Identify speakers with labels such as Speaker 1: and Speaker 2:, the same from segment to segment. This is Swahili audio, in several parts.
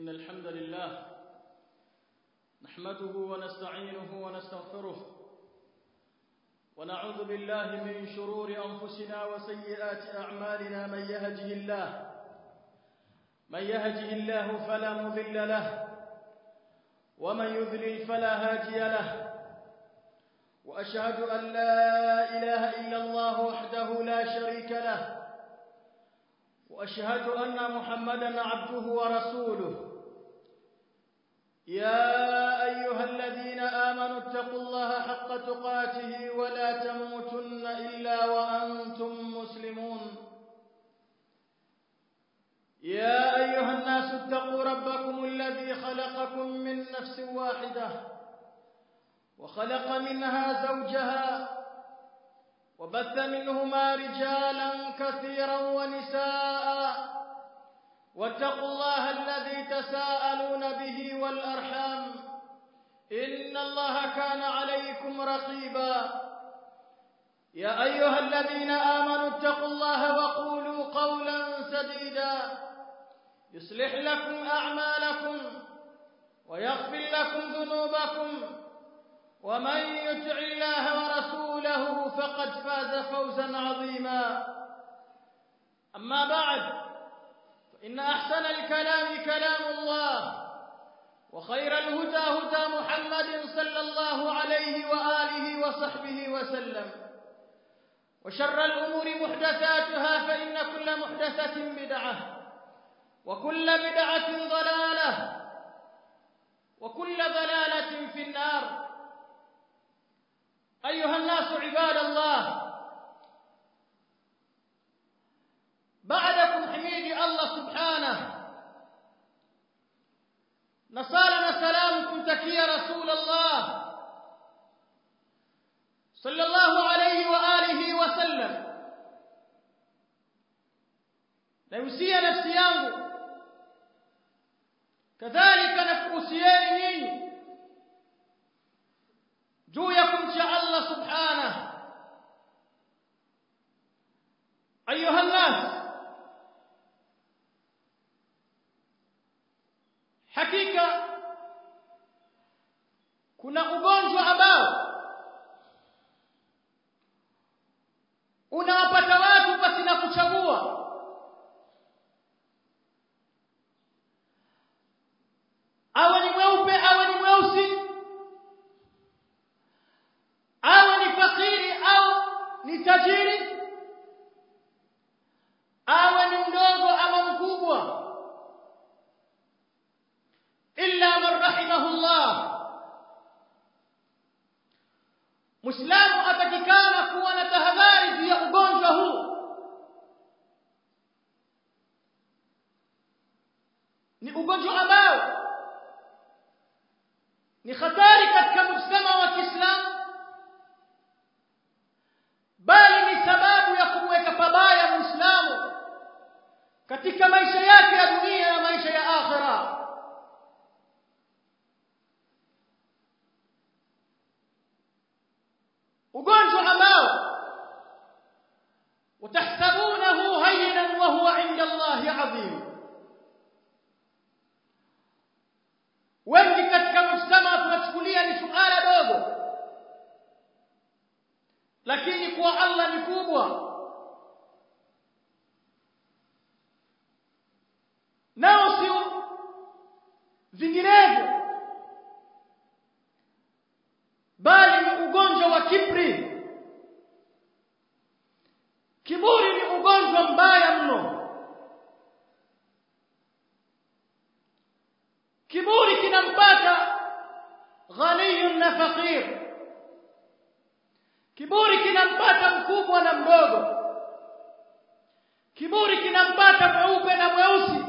Speaker 1: إن الحمد لله نحمده ونستعينه ونستغفره ونعوذ بالله من شرور أنفسنا وسيئات أعمالنا من يهده الله من يهده الله فلا مضل له ومن يذلل فلا هادي له وأشهد أن لا إله إلا الله وحده لا شريك له واشهد ان محمدا عبده ورسوله يا ايها الذين امنوا اتقوا الله حق تقاته ولا تموتن الا وانتم مسلمون يا ايها الناس اتقوا ربكم الذي خلقكم من نفس واحده وخلق منها زوجها وبث منهما رجالا كثيرا ونساء واتقوا الله الذي تساءلون به والأرحام إن الله كان عليكم رقيبا يا أيها الذين آمنوا اتقوا الله وقولوا قولا سديدا يصلح لكم أعمالكم ويغفر لكم ذنوبكم ومن يطع الله ورسوله فقد فاز فوزا عظيما أما بعد فإن أحسن الكلام كلام الله وخير الهدى هدى محمد صلى الله عليه وآله وصحبه وسلم وشر الأمور محدثاتها فإن كل محدثة بدعة وكل بدعة ضلالة وكل ضلالة في النار أيها الناس عباد الله بعدكم حميد الله سبحانه نصالنا سلامكم تكي رسول الله صلى الله عليه وآله وسلم نيوسيا نفسي yangu kadhalika nakuhusieni nyinyi juu ya kumcha Allah subhanahu ayuha nas hakika kuna ugonjwa ambao unawapata watu pasina kuchagua awe ni mweupe awe ni mweusi awe ni fakiri au ni tajiri awe ni mdogo ama mkubwa illa man rahimahullah Muislamu atakikana kuwa na tahadhari juu ya ugonjwa huu ni ugonjwa ambao ni hatari katika mujtama wa Kiislamu bali ni sababu ya kumweka pabaya Muislamu katika maisha yake ya dunia na maisha ya akhira ugonjwa ambao utahsabunahu hayyinan wa huwa inda Allahi adhim wengi katika mujtama tunachukulia ni suala dogo lakini kwa Allah ni kubwa nao sio vinginevyo bali ni ugonjwa wa kibri kiburi ni ugonjwa mbaya mno kiburi kinampata ghaniyun na fakir kiburi kinampata mkubwa na mdogo kiburi kinampata mweupe na mweusi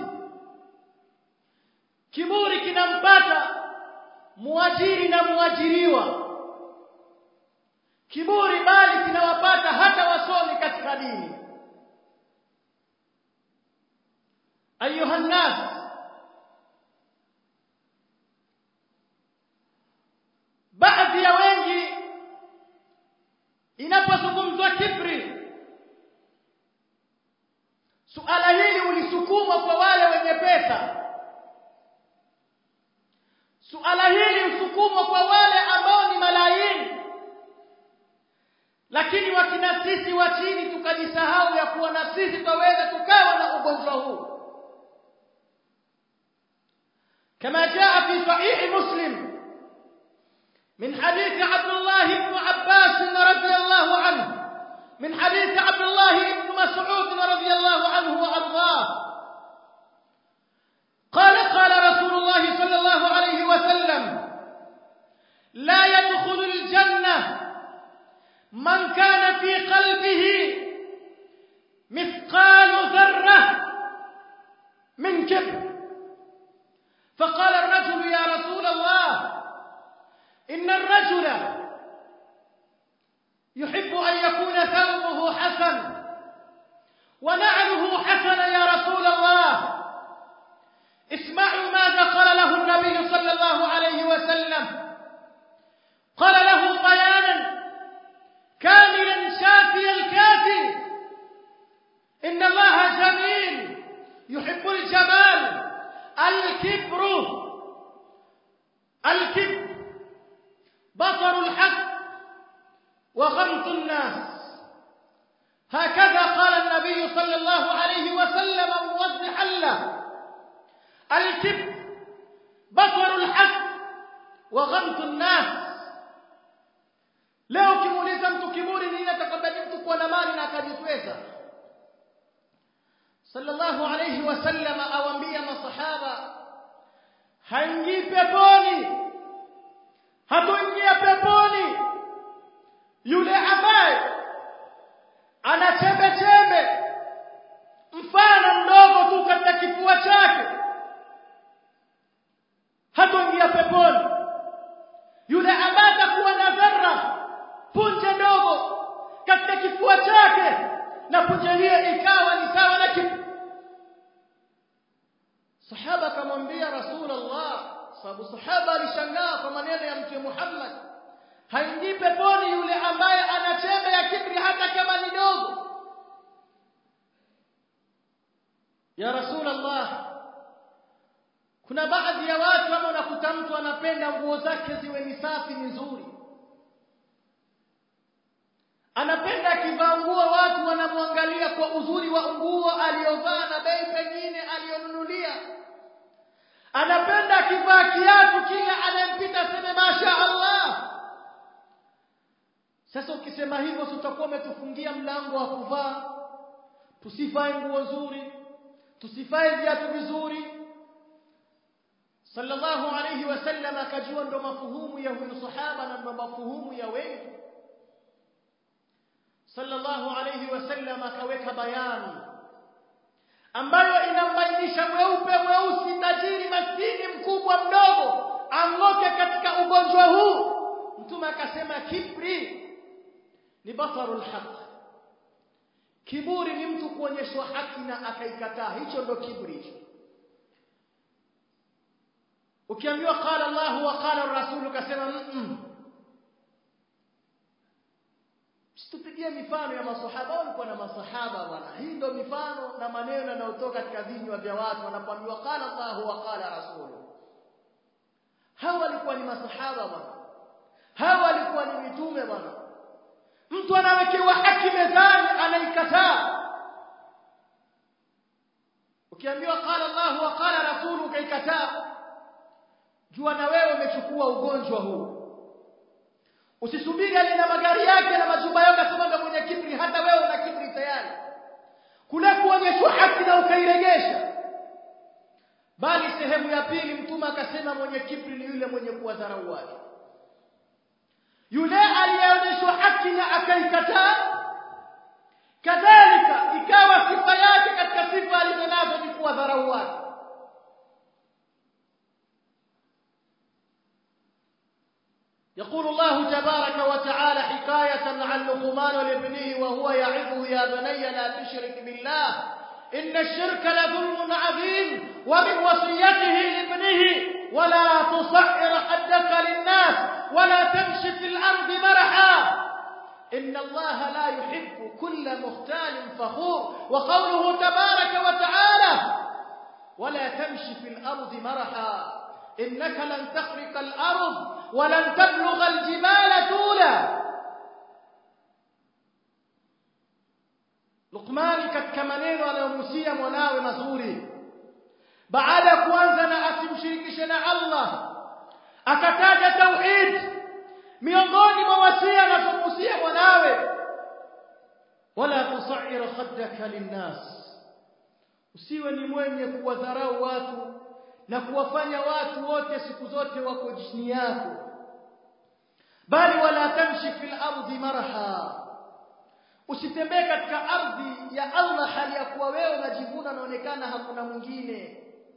Speaker 1: kiburi kinampata muajiri na muajiriwa kiburi bali kinawapata hata wasomi katika dini ayuha nnas baadhi ya wengi inapozungumzwa kibri suala hili ulisukumwa kwa wale wenye pesa tukajisahau ya kuwa na sisi twaweza tukawa na ugonjwa huu كما جاء في صحيح مسلم من حديث عبد الله بن عباس رضي الله عنه من حديث عبد الله بن مسعود رضي الله عنه وارضاه قال قال رسول الله صلى الله عليه وسلم لا يدخل الجنه من كان في قلبه مثقال ذره من كبر فقال الرجل يا رسول الله إن الرجل يحب أن يكون ثوبه حسن ونعله حسن يا رسول الله اسمعوا ماذا قال له النبي صلى الله عليه وسلم قال له بيانا كاملا شافي الكافي إن الله جميل يحب الجمال الكبر الكبر بطر الحق وغمط الناس هكذا قال النبي صلى الله عليه وسلم موضحا له الكبر بطر الحق وغمط الناس leo ukimuuliza mtu kiburi nini atakabali mtu kuwa na mali na akajitweza sallallahu alayhi wasallam awaambia masahaba haingii peponi hatoingia peponi yule ambaye ana chembe chembe mfano mdogo tu katika kifua chake hatoingia peponi yule ambaye atakuwa na dharra punje ndogo katika kifua chake na punje hiyo ikawa ni sawa na kitu sahaba akamwambia rasulullah sababu sahaba alishangaa kwa maneno ya mtume Muhammad haingii peponi yule ambaye ana chembe ya kibri hata kama ni dogo ya rasulullah kuna baadhi ya watu ama unakuta mtu anapenda nguo zake ziwe ni safi nzuri anapenda akivaa nguo watu wanamwangalia kwa uzuri wa nguo aliyovaa na bei pengine aliyonunulia anapenda akivaa kiatu kila anayempita seme masha Allah sasa ukisema hivyo tutakuwa umetufungia mlango wa kuvaa tusivae nguo nzuri tusivae viatu vizuri sallallahu alayhi wasallam akajua ndo mafuhumu ya huyu sahaba na ndo mafuhumu ya wengi sallallahu alayhi wasallam akaweka bayani ambayo inambainisha mweupe mweusi tajiri maskini mkubwa mdogo angoke katika ugonjwa huu mtume akasema kibri ni basarul haq kiburi ni mtu kuonyeshwa haki na akaikataa hicho ndo kibri hicho ukiambiwa qala Allah wa qala ar-rasul ukasema mm Situpigie mifano ya masahaba walikuwa na masahaba bwana. Hii ndio mifano na maneno yanayotoka katika vinywa vya watu wanapoambiwa qala Allah wa qala rasulu. Hawa walikuwa ni masahaba bwana. Hawa walikuwa ni mitume bwana. Mtu anawekewa haki mezani anaikataa. Ukiambiwa qala Allah wa qala rasulu ukaikataa, jua na wewe umechukua ugonjwa huu. Usisubiri ale na magari yake na majumba yake kama ndo mwenye kibri hata wewe una kibri tayari. Kule kuonyeshwa haki na ukairegesha. Bali sehemu ya pili mtume akasema mwenye kibri ni yule mwenye kuwadharau watu. Yule aliyeonyeshwa haki na akaikataa kadhalika ikawa sifa yake katika sifa alizonazo ni kuwadharau watu. يقول الله تبارك وتعالى حكاية عن لقمان لابنه وهو يعظه يا بني لا تشرك بالله إن الشرك لظلم عظيم ومن وصيته لابنه ولا تصعر خدك للناس ولا تمشي في الأرض مرحا إن الله لا يحب كل مختال فخور وقوله تبارك وتعالى ولا تمشي في الأرض مرحا إنك لن تخرق الأرض ولن تبلغ الجبال طولا Luqmani katika maneno anayomusia mwanawe mazuri baada ya kuanza na asimshirikishe na Allah akataja tauhid miongoni mwa wasia anazomusia mwanawe wala tusair khaddaka linnas usiwe ni mwenye kuwadharau watu na kuwafanya watu wote siku zote wako chini yako bali wala tamshi fil ardi marha usitembee katika ardhi ya Allah hali ya kuwa wewe unajivuna unaonekana hakuna mwingine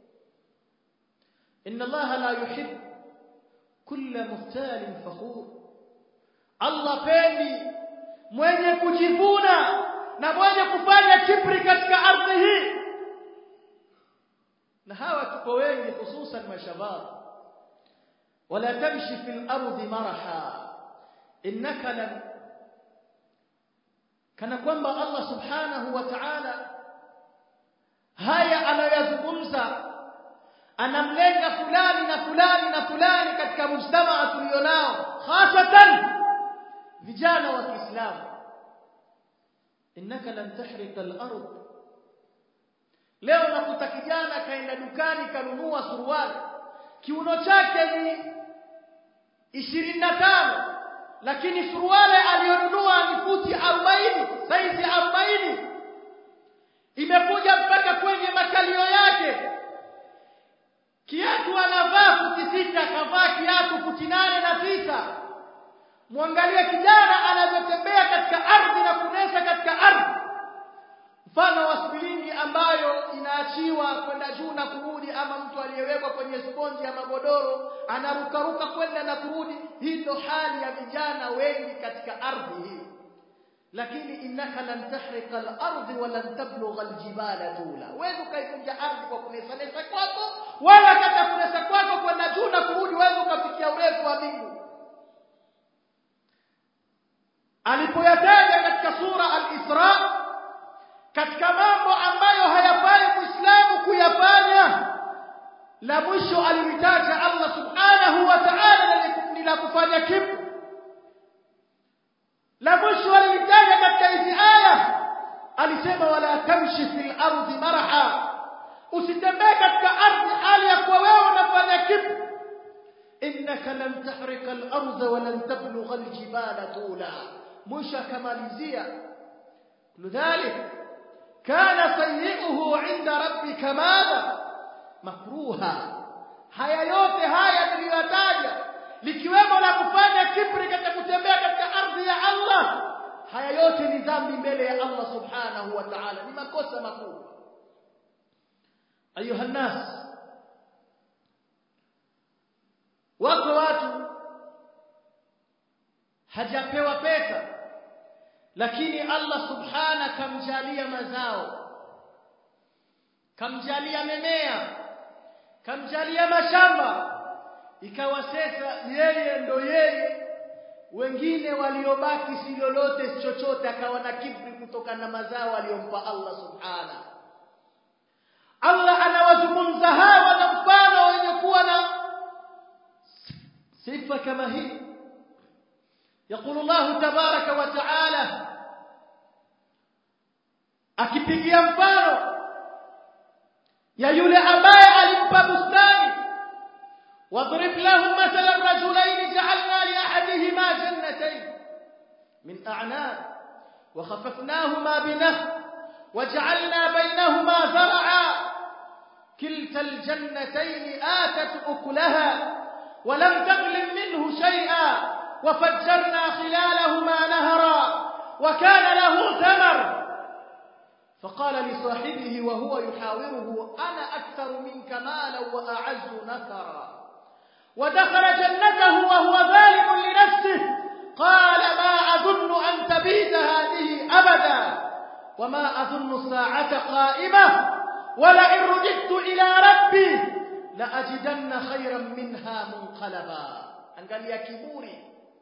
Speaker 1: inna Allah la yuhib kulla muhtalin fakhur Allah pendi mwenye kujivuna na mwenye kufanya kibri katika ardhi hii na hawa tuko wengi hususan mashabab wala tamshi fil ardi maraha innaka lan kana kwamba Allah subhanahu wa ta'ala haya anayazungumza anamlenga fulani na fulani na fulani katika mujtamaa tulionao hasatan vijana wa Kiislamu innaka lan tahrika al-ard leo nakuta kijana kaenda dukani kanunua suruali kiuno chake ni 25 lakini suruali aliyonunua ni futi 40 saizi 40 imekuja mpaka kwenye makalio yake kiatu anavaa futi sita kavaa kiatu futi nane na tisa mwangalie kijana anavyotembea katika ardhi na kunesa katika ardhi mfano wa spilingi ambayo inaachiwa kwenda juu na kurudi ama mtu aliyewekwa kwenye sponji ya magodoro anarukaruka kwenda na kurudi hii ndo hali ya vijana wengi katika ardhi hii lakini innaka lan tahrika al-ardh wa lan tablugha al-jibala tula wewe ukaivunja ardhi kwa kunesa nesa kwako wala kata kunesa kwako kwenda juu na kurudi wewe ukafikia urefu wa mbingu alipoyataja katika sura al-Isra katika mambo ambayo hayafai muislamu kuyafanya la mwisho alimtaja Allah subhanahu wa ta'ala ni la kufanya kibri la mwisho alimtaja katika hizi aya alisema wala tamshi fil ardi marha usitembee katika ardhi hali ya kuwa wewe unafanya kibri innaka lan tahrika al-ardh wa lan tablugha al-jibala tula mwisho akamalizia lidhalik kana sayyi'uhu 'inda rabbika madha makruha haya yote haya niliyotaja likiwemo la kufanya kibri katika kutembea katika ardhi ya Allah haya yote ni dhambi mbele ya Allah subhanahu wa ta'ala ni makosa makubwa ayuha nas wako watu hajapewa pesa lakini Allah subhana kamjalia mazao kamjalia mimea kamjalia mashamba ikawa sasa yeye ndo yeye wengine waliobaki si lolote chochote akawa na kibri kutokana na mazao aliyompa Allah subhana Allah anawazungumza hawa na mfano wenye kuwa na sifa kama hii يقول الله تبارك وتعالى akipigia mfano ya yule ambaye alimpa bustani واضرب لهم مثلا رجلين جعلنا لأحدهما جنتين من أعناب وخففناهما بنخل وجعلنا بينهما زرعا كلتا الجنتين آتت أكلها ولم تظلم منه شيئا وفجرنا خلالهما نهرا وكان له ثمر فقال لصاحبه وهو يحاوره أنا أكثر منك مالا وأعز نثرا ودخل جنته وهو ظالم لنفسه قال ما أظن أن تبيت هذه أبدا وما أظن الساعة قائمة ولئن رددت إلى ربي لأجدن خيرا منها منقلبا angalia kiburi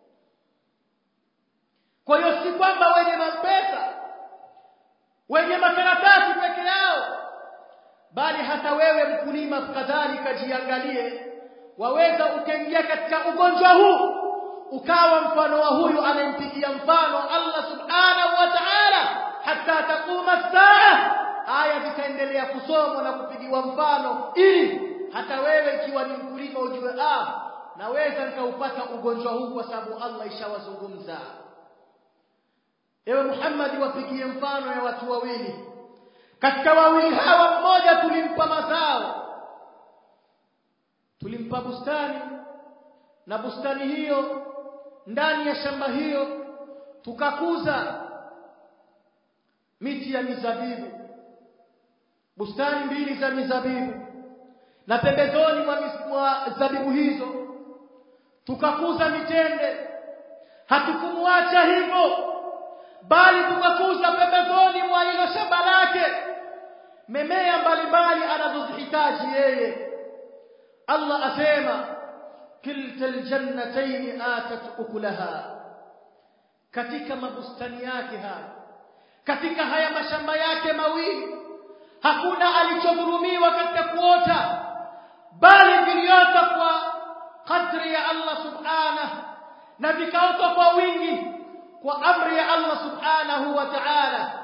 Speaker 1: kwa hiyo si kwamba wenye mapesa wenye makaratasi peke yao bali hata wewe mkulima kadhalika jiangalie waweza ukaingia katika ugonjwa huu ukawa mfano wa huyu anayempigia mfano Allah subhanahu wa ta'ala hatta taquma saa aya zitaendelea kusomwa na kupigiwa mfano ili hata wewe ikiwa ni mkulima ujue ah naweza nikaupata ugonjwa huu kwa sababu Allah ishawazungumza ewe Muhammad wapigie mfano ya watu wawili katika wawili hawa mmoja tulimpa mazao tulimpa bustani na bustani hiyo ndani ya shamba hiyo tukakuza miti ya mizabibu bustani mbili za mizabibu na pembezoni mwa, mwa zabibu hizo tukakuza mitende hatukumwacha hivyo bali tukakuza pembezoni mwa hilo shamba lake memea mbalimbali anazozihitaji yeye Allah asema kilta aljannatayn atat ukulaha katika mabustani yake haya katika haya mashamba yake mawili hakuna alichodhulumiwa katika kuota bali viliota kwa kadri ya Allah subhanahu na vikaota kwa wingi kwa amri ya Allah subhanahu wa ta'ala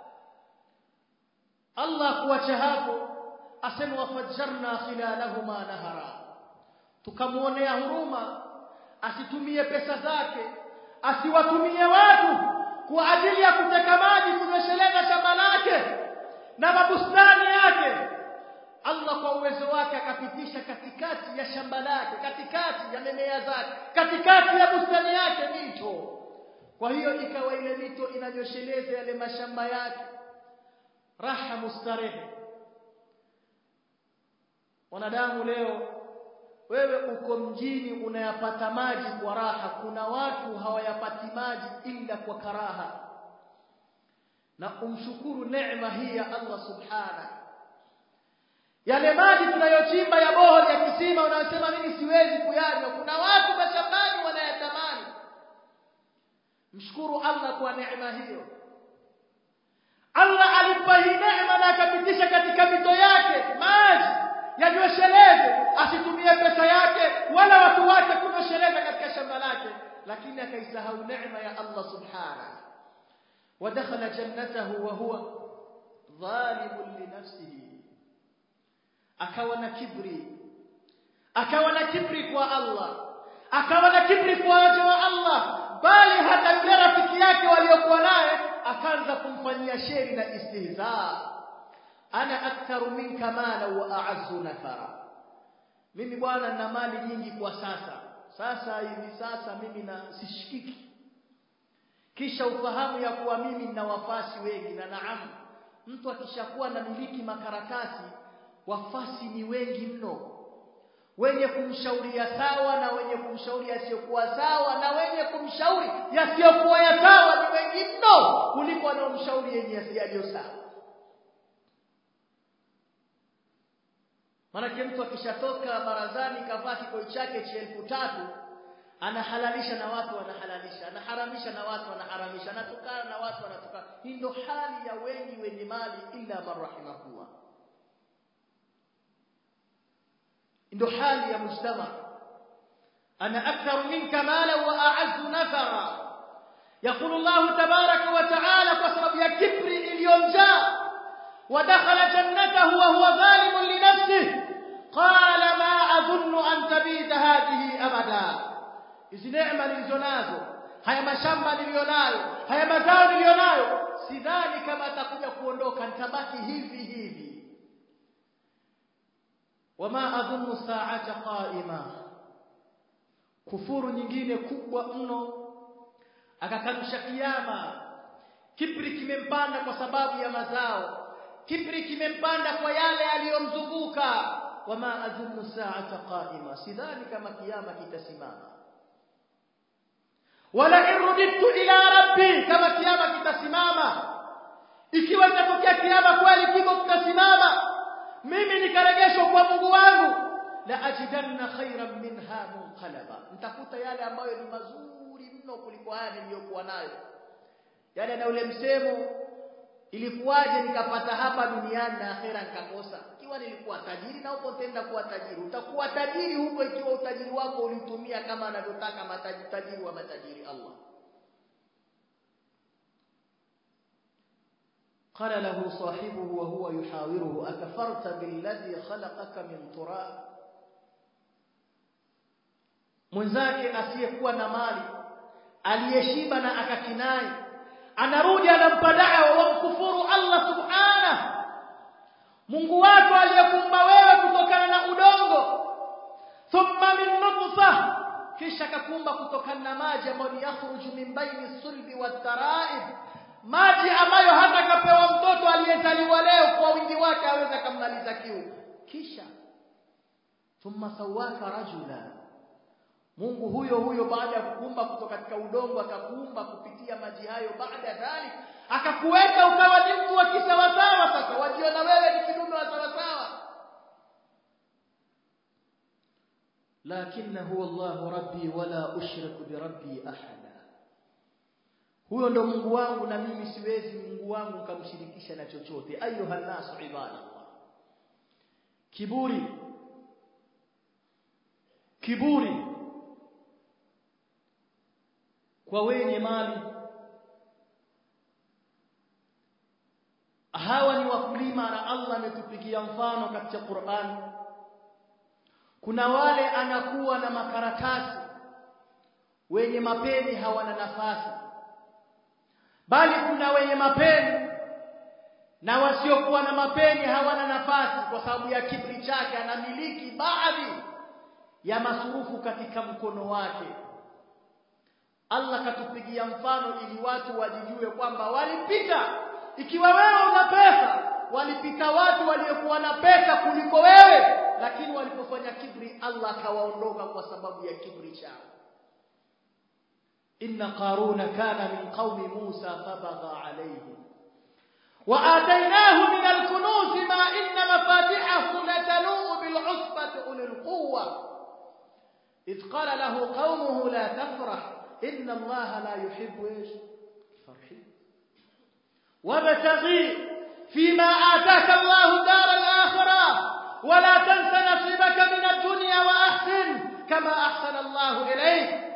Speaker 1: Allah kuacha hapo asema wafajjarna khilalahuma nahara tukamuonea huruma asitumie pesa zake asiwatumie watu kwa ajili ya kuteka maji kunywesheleza shamba lake na mabustani yake Allah kwa uwezo wake akapitisha katikati ya shamba lake katikati ya mimea zake katikati ya bustani yake mito kwa hiyo ikawa ile mito inanyosheleza yale mashamba yake raha mustarehe wanadamu leo wewe uko mjini unayapata maji kwa raha kuna watu hawayapati maji ila kwa karaha na umshukuru neema hii ya Allah subhana yale maji tunayochimba ya boholi ya kisima unasema mimi siwezi kuyanywa kuna watu mashambani wanayatamani mshukuru Allah kwa neema hiyo Allah alipa hii neema na akapitisha katika mito yake maji yanywesheleze asitumie pesa yake wala watu wake kunyosheleza katika shamba lake lakini akaisahau neema ya Allah subhanahu ودخل جنته وهو ظالم لنفسه akawa na kibri akawa na kibri kwa Allah akawa na kibri kwa waja wa Allah bali hata yule rafiki yake waliokuwa naye akaanza kumfanyia sheri na istihza ana aktharu minka mala wa a'azzu nafara mimi bwana nina mali nyingi kwa sasa sasa hivi sasa mimi na sishikiki kisha ufahamu ya kuwa mimi nina wafasi wengi na naam mtu akishakuwa na miliki makaratasi wafasi ni wengi mno wenye kumshauria sawa na wenye kumshauri yasiyokuwa sawa na wenye kumshauri yasiyokuwa ya sawa ni wengi mno kuliko wanaomshauri yenye yaliyo sawa Maanake mtu akishatoka barazani kavaa kikoi chake cha elfu tatu anahalalisha na watu wanahalalisha, anaharamisha na watu wanaharamisha, anatukana na watu wanatukana. Hii ndo hali ya wengi wenye mali, illa man rahimahullah. ndo hali ya mujtama. Ana aktharu minka mala wa a'azzu nafara. Yaqulu Allah tabaraka wa ta'ala kwa sababu ya kibri iliyomjaa ودخل جنته وهو ظالم لنفسه قال ما أظن أن تبيد هذه أبدا hizi neema nilizonazo haya mashamba nilionayo haya mazao nilionayo sidhani kama atakuja kuondoka nitabaki hivi hivi wama adhunnu sa'ata qa'ima kufuru nyingine kubwa mno akakanusha kiyama kibri kimempanda kwa sababu ya mazao kibri kimempanda kwa yale aliyomzunguka wama adhunnu sa'ata qa'ima sidhani kama kiyama kitasimama wala irudittu ila rabbi kama kiyama kitasimama ikiwa itatokea kiyama kweli kiko kitasimama mimi nikaregeshwa kwa Mungu wangu la ajidanna khairan minha munqalaba nitakuta yale ambayo ni mazuri mno kuliko haya niliyokuwa nayo yale na ule msemo ilikuwaje nikapata hapa duniani na akhera nikakosa ikiwa nilikuwa tajiri na huko tenda kuwa tajiri utakuwa tajiri huko ikiwa utajiri wako ulitumia kama anavyotaka matajiri wa matajiri Allah قال له صاحبه وهو يحاوره أكفرت بالذي خلقك من تراب mwenzake asiyekuwa na mali aliyeshiba na akakinai anarudi anampa dawa wa mkufuru Allah subhanahu Mungu wako aliyekumba wewe kutokana na udongo thumma min nutfa kisha kakumba kutokana na maji ambayo ni yakhruju min baini sulbi wataraib maji ambayo hata kapewa mtoto aliyezaliwa leo kwa wingi wake aweza kumaliza kiu kisha thumma sawaka rajula Mungu huyo huyo baada ya kukumba kutoka katika udongo akakuumba kupitia maji hayo baada ya dhalik akakuweka ukawa ni mtu wa kisawasawa sasa wajiona wewe ni kidume wa sawasawa lakini huwa Allah rabbi wala ushriku bi rabbi ahada huyo ndo Mungu wangu na mimi siwezi Mungu wangu nikamshirikisha na chochote ayuha nasu ibadallah kiburi kiburi kwa wenye mali hawa ni wakulima na Allah ametupigia mfano katika Qur'an kuna wale anakuwa na makaratasi wenye mapeni hawana nafasi bali kuna wenye mapeni na wasiokuwa na mapeni hawana nafasi kwa sababu ya kibri chake anamiliki baadhi ya masurufu katika mkono wake Allah katupigia mfano ili watu wajijue kwamba walipita ikiwa wewe una pesa walipita watu waliokuwa na pesa kuliko wewe lakini walipofanya kibri Allah akawaondoka kwa sababu ya kibri chao inna qaruna kana min qaumi Musa fabagha alayhim وآتيناه من الكنوز ما إن مفاتحه لتنوء بالعصبة أولي القوة إذ قال له قومه لا تفرح إن الله لا يحب إيش الفرحين وابتغي فيما آتاك الله دار الآخرة ولا تنس نصيبك من الدنيا وأحسن كما أحسن الله إليك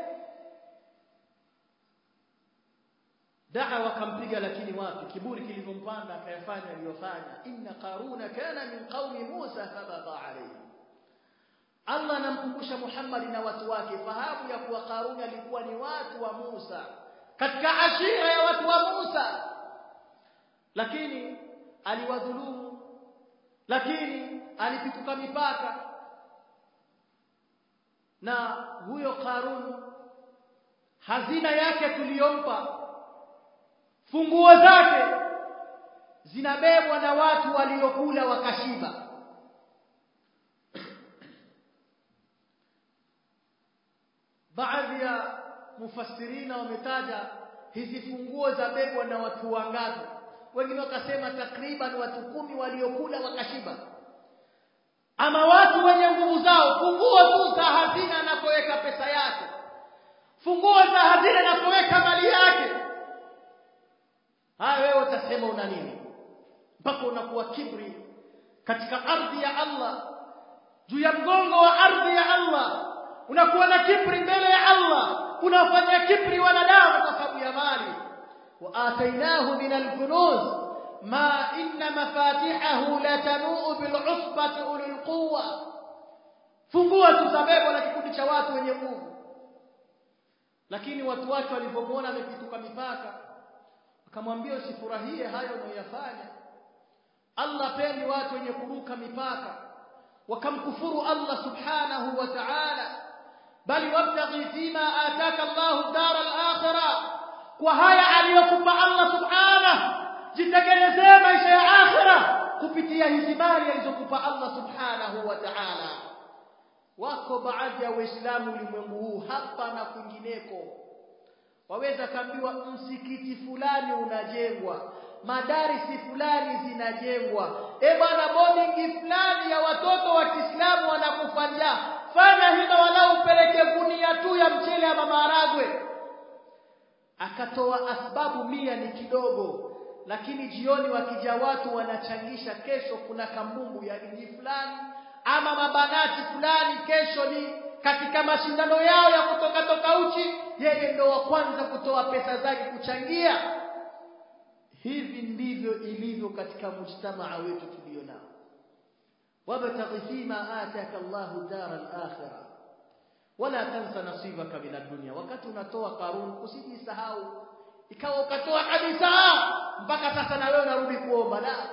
Speaker 1: da'wa kampiga lakini wapi kiburi kilivyompanda akayafanya aliyofanya inna qaruna kana min qaumi Musa fabagha alayhi Allah anamkumbusha Muhammad na watu wake fahamu ya kuwa Qaruni alikuwa ni watu wa Musa katika ashira ya watu wa Musa lakini aliwadhulumu lakini alipituka mipaka na huyo Qarun hazina yake tuliyompa funguo zake zinabebwa na watu waliokula wakashiba baadhi ya mufassirina wametaja hizi funguo za bebwa na watu wangapi wengine wakasema takriban watu kumi waliokula wakashiba ama watu wenye nguvu zao funguo tu za hazina anapoweka pesa yake funguo za hazina anapoweka mali yake haya wewe utasema una nini mpaka unakuwa kibri katika ardhi ya Allah juu ya mgongo wa ardhi ya Allah unakuwa na kibri mbele ya Allah unafanya kibri wanadamu kwa sababu ya mali wa atainahu min al-kunuz ma inna mafatihahu la tanuu bil usbati ulil quwwa fungua tuzabebwa na kikundi cha watu wenye nguvu lakini watu wake walipomwona amepituka mipaka akamwambia usifurahie hayo unayoyafanya Allah pendi watu wenye kuruka mipaka wakamkufuru Allah subhanahu wa ta'ala bali wabtaghi fima ataka Allah dar al-akhirah kwa haya aliyokupa Allah subhanahu jitengenezee maisha ya akhira kupitia hizi mali alizokupa Allah subhanahu wa ta'ala wako baadhi ya waislamu ulimwengu huu hapa na kwingineko waweza kaambiwa msikiti fulani unajengwa madarisi fulani zinajengwa e bwana boarding fulani ya watoto wa Kiislamu wanakufa njaa fanya hima walau upeleke gunia tu ya mchele ama maharagwe akatoa asbabu mia ni kidogo lakini jioni wakija watu wanachangisha kesho kuna kambumbu ya dini fulani ama mabanati fulani kesho ni katika mashindano yao ya kutoka toka uchi yeye ndo wa kwanza kutoa pesa zake kuchangia hivi ndivyo ilivyo katika mujtamaa wetu tulio nao wabtaghi fima ataka Allahu dara al-akhirah wala tansa nasibaka min ad-dunya wakati unatoa karun usijisahau ikawa ukatoa kabisa mpaka sasa na wewe unarudi kuomba la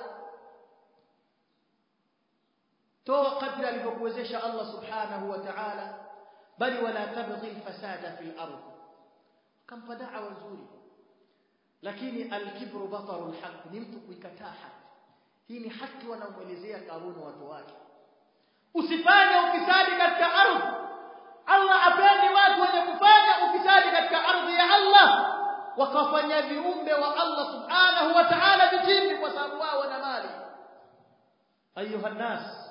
Speaker 1: toa kadri alivyokuwezesha Allah subhanahu wa ta'ala bali wala tabghi al-fasada fil ardh kampa da'wa nzuri lakini al-kibru bataru al-haq ni mtu kuikataa haki hii ni haki wanaomuelezea karuni watu wake usifanye ufisadi katika ardhi Allah apendi watu wenye kufanya ufisadi katika ardhi ya Allah wakafanya viumbe wa Allah subhanahu wa ta'ala vitimbi kwa sababu wao wana mali ayuha nas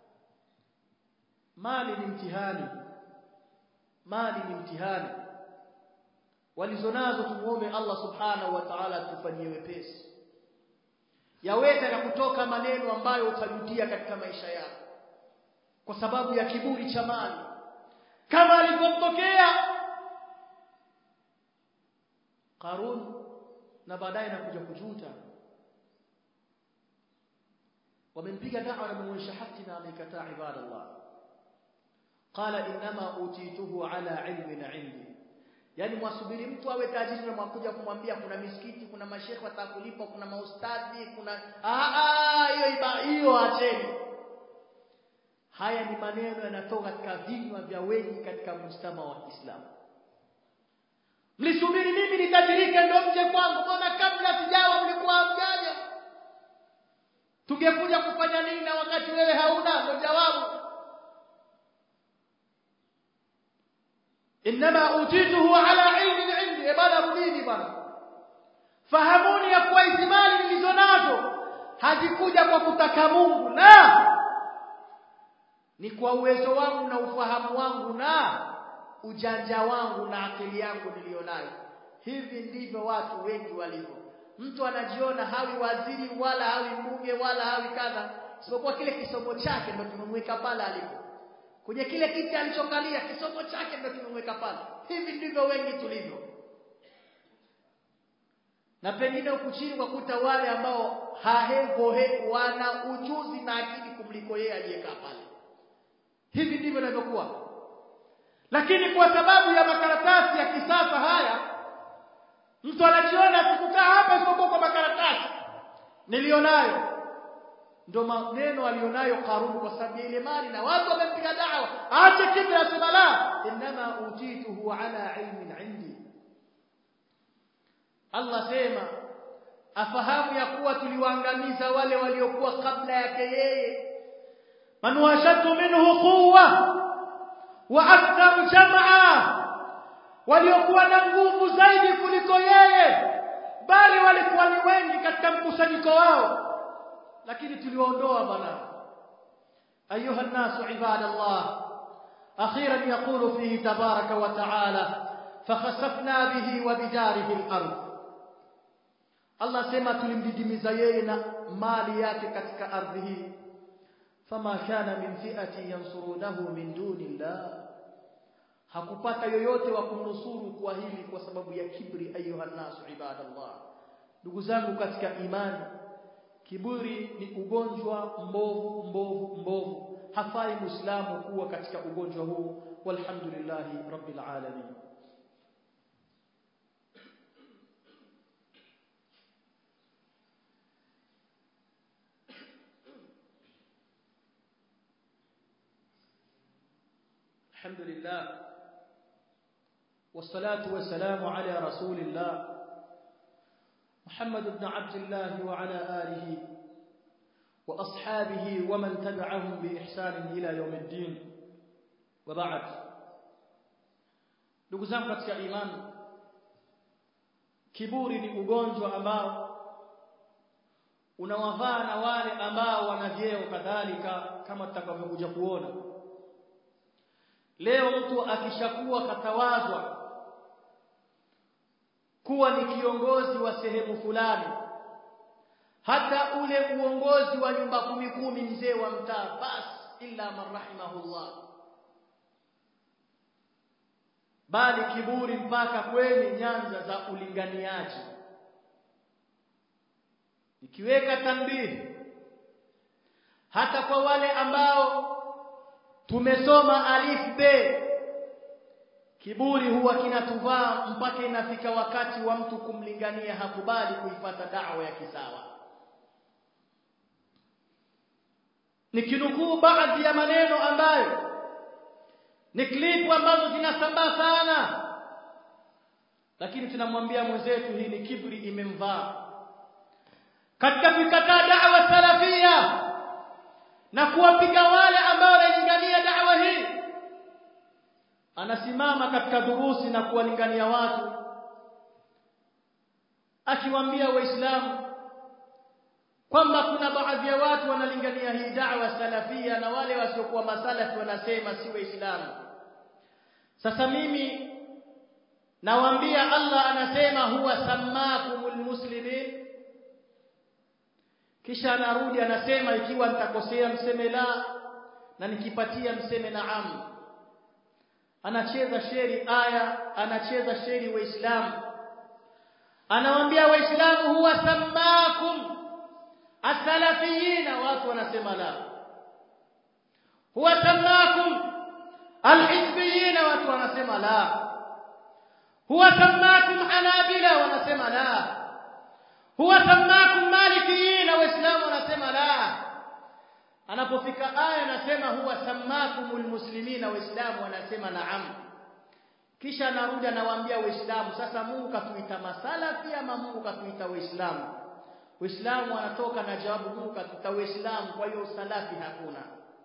Speaker 1: mali ni mtihani mali ni mtihani walizonazo tumuombe Allah subhanahu wa ta'ala tufanyie wepesi yaweza ya kutoka maneno ambayo utajutia katika maisha yako kwa sababu ya kiburi cha mali kama alivyotokea Qarun na baadaye nakuja kujuta wamempiga dawa na muonyesha haki na amekataa ibadallah qala inma utituhu ala ilmin indi yani mwasubiri mtu awe tajiri na mwakuja kumwambia kuna misikiti kuna mashekhe watakulipa kuna maustadhi kuna ah hiyo hiyo acheni haya ni maneno yanatoka katika vinywa vya wengi katika mujtama wa Kiislamu mlisubiri mimi nitajirike ndio mje kwangu mbona kabla sijawa mlikuwa mjaje tungekuja kufanya nini na wakati wewe hauna ndio jawabu inma utituhu ala ilmin indi bana rudini bana fahamuni ya kuwa hizi mali nilizonazo hazikuja kwa kutaka Mungu na ni kwa uwezo wangu na ufahamu wangu na ujanja wangu na akili yangu nilionayo hivi ndivyo watu wengi walivyo mtu anajiona hawi waziri wala hawi mbunge wala hawi kadha isipokuwa kile kisomo chake ndio tumemweka pale alipo kwenye kile kiti alichokalia kisomo chake ndio tumemweka pale hivi ndivyo wengi tulivyo na pengine huku chini kwa kuta wale ambao hahevohe wana ujuzi na akili kumliko yeye aliyekaa pale hivi ndivyo inavyokuwa lakini kwa sababu ya makaratasi ya kisasa haya mtu anajiona sikukaa hapa isipokuwa kwa makaratasi nilionayo ndio maneno alionayo Karun kwa sababu ile mali na watu wamempiga dawa aache kibra asema la inma utituhu ala ilmin indi Allah sema afahamu ya kuwa tuliwaangamiza wale waliokuwa kabla yake yeye man washatu minhu quwwa wa akthar jam'a waliokuwa na nguvu zaidi kuliko yeye bali walikuwa ni wengi katika mkusanyiko wao lakini tuliwaondoa bana ayuha الناس عباد الله اخيرا يقول فيه تبارك وتعالى فخسفنا به وبداره الارض Allah sema tulimdidimiza yeye na mali yake katika ardhi hii fama kana min fi'ati yansurunahu min dunillah hakupata yoyote wa kumnusuru kwa hili kwa sababu ya kibri ayuha nasu ibadallah ndugu zangu katika imani kiburi ni ugonjwa mbovu mbovu mbovu hafai muislamu kuwa katika ugonjwa huu walhamdulillahi rabbil alamin الحمد لله والصلاة والسلام على رسول الله محمد بن عبد الله وعلى آله وأصحابه ومن تبعهم بإحسان إلى يوم الدين وبعد ndugu zangu katika imani kiburi ni ugonjwa ambao unawavaa na wale ambao wana vyeo kadhalika kama tutakavyokuja kuona leo mtu akishakuwa katawazwa kuwa ni kiongozi wa sehemu fulani hata ule uongozi wa nyumba kumi kumi mzee wa mtaa bas illa man rahimahullah bali kiburi mpaka kwenye nyanza za ulinganiaji nikiweka tanbihi hata kwa wale ambao tumesoma alif be kiburi huwa kinatuvaa mpaka inafika wakati wa mtu kumlingania hakubali kuipata da'wa ya kisawa nikinukuu baadhi ya maneno ambayo ni klipu ambazo zinasambaa sana lakini tunamwambia mwenzetu hii ni kibri imemvaa katika kuikataa da'wa salafia na kuwapiga wale ambao wanalingania da'wa hii anasimama katika durusi na kuwalingania watu akiwaambia waislamu kwamba kuna baadhi ya watu wanalingania hii da'wa salafia na wale wasiokuwa masalafi wanasema si waislamu sasa mimi nawaambia Allah anasema huwa sammakumul muslimin kisha anarudi anasema ikiwa nitakosea mseme la na nikipatia mseme naam anacheza sheri aya anacheza sheri waislamu anawaambia waislamu huwa sammakum asalafiyina watu wanasema la huwa sammakum alhizbiyina watu wanasema la huwa sammakum hanabila wanasema la huwa sammakum malikiyina waislamu wanasema la anapofika aya anasema huwa sammakumul muslimina waislamu wanasema naam kisha anarudi anawaambia waislamu sasa Mungu katuita masalafi ama Mungu katuita waislamu waislamu wanatoka na jawabu Mungu katuita waislamu kwa hiyo usalafi hakuna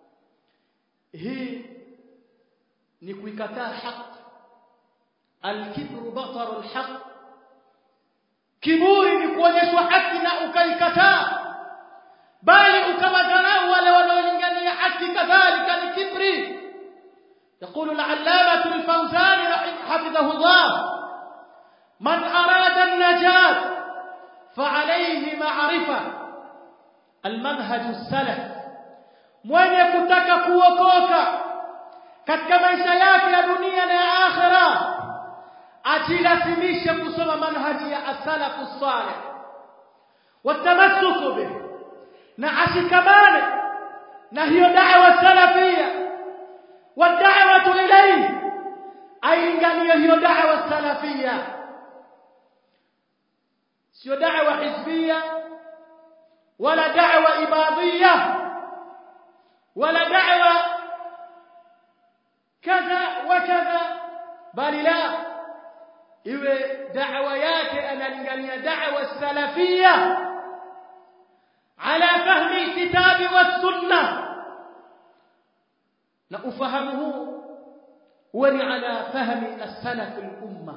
Speaker 1: hii ni kuikataa haki alkibru bataru alhaq kiburi ni kuonyeshwa haki na ukaikataa bali ukawadharau wale wanaolingania haki kadhalika ni kibri يقول العلامة الفوزان حفظه الله من أراد النجاة فعليه معرفة المنهج السلف mwenye kutaka kuokoka katika maisha yake ya dunia na ya akhira ajilazimishe kusoma manhaji ya as-salafu salih watamassuku bih na ashikamane na hiyo da'wa salafia wad'awatu ilayhi ailinganie hiyo da'wa salafia sio da'wa hizbia wala da'wa ibadiyya wala da'wa kadha wa kadha bali la iwe da'wa yake analingania da'wa salafia على فهم الكتاب والسنة na ufahamu huu huwa ni ala fahmi as-salaf al-umma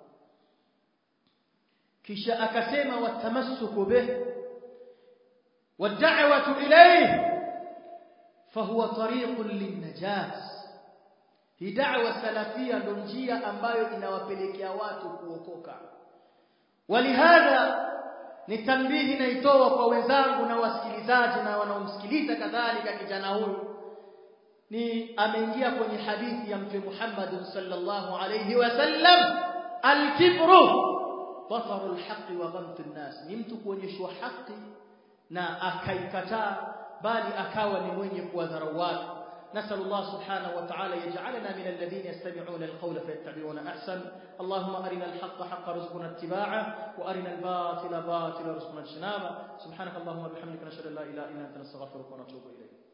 Speaker 1: kisha akasema watamassuku bih wad'awatu ilayhi fahuwa tariqun lin-najat hii da'wa salafia ndio njia ambayo inawapelekea watu kuokoka walihadha ni tambihi naitoa kwa wenzangu na wasikilizaji na wanaomsikiliza kadhalika kijana huyu ni ameingia kwenye hadithi ya mtume Muhammad sallallahu alayhi wasallam al-kibru basaru al-haqqi wa ghamtu an-nas ni mtu kuonyeshwa haki na akaikataa bali akawa ni mwenye kuwadharau watu نسأل الله سبحانه وتعالى يجعلنا من الذين يستمعون القول فيتبعون أحسن اللهم أرنا الحق حق رزقنا اتباعه وأرنا الباطل باطل رزقنا اجتنابه سبحانك اللهم وبحمدك نشهد أن لا إله إلا أنت نستغفرك ونتوب إليك